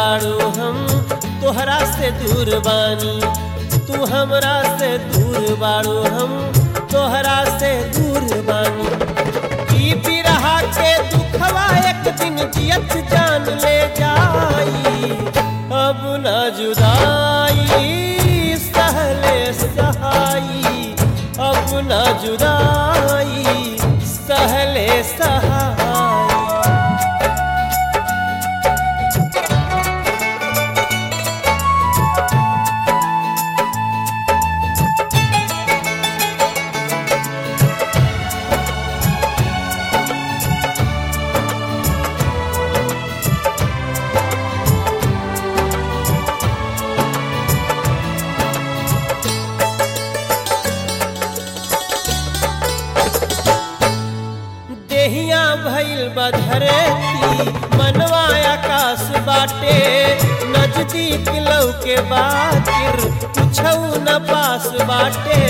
बाड़ू हम तोहरा से दूर बानी तू हमरा से दूर बाड़ू हम तोहरा से दूर बानी ई बिरहा के दुखवा एक दिन जियत जान ले जाई अब न जुदाई सहले सहाई अब न जुदाई सहले सहाई देहिया भइल बधरेती मनवा आकाश बाटे नजदीक लौके बाकिर कुछौ न पास बाटे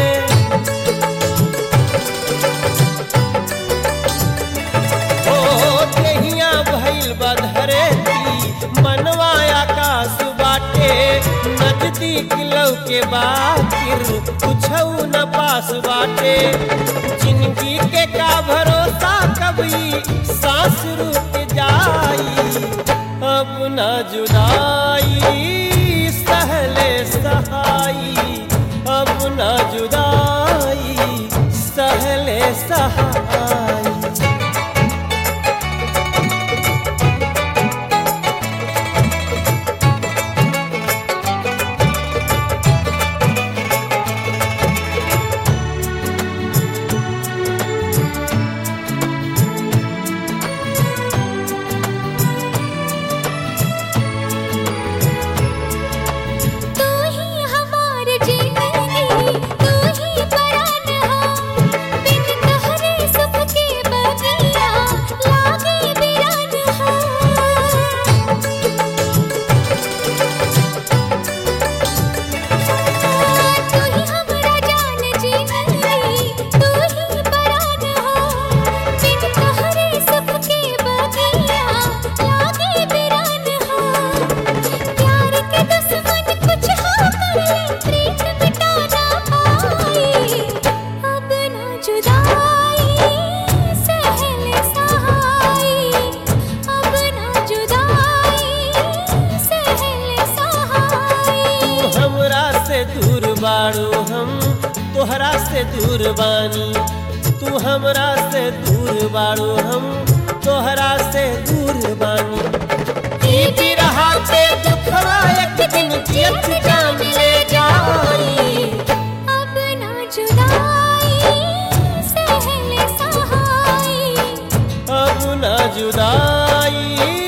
ओ देहिया भइल बधरेती मनवा आकाश बाटे नजदीक लौके बाकिर कुछौ न पास बाटे जिंदगी के का भरोसा कभी सांस रुक जाई अब न जुदाई सहले सहाई अब न जुदाई सहले सहाई तू ही हमार जिंदगी तू ही परान हो बिन तोहरे सुख के बगिया लागे बिरान हो तू ही हमरा जान जिंदगी तू ही परान हो बिन तोहरे सुख के बगिया लागे बिरान हो प्यार के दुश्मन कुछ हो करे प्रीत मिटा ना पाए अब ना जुदाई सहले सहाई अब ना जुदाई सहले सहाई तू हमरा से दूर बाड़ू हम तोहरा से दूर बानी तू हमरा से दूर बाड़ू हम तोहरा से दूर बानी ई बिरहा के दुखवा एक दिन जियत जान ले जाई अब ना जुदाई सहले सहाई अब न जुदाई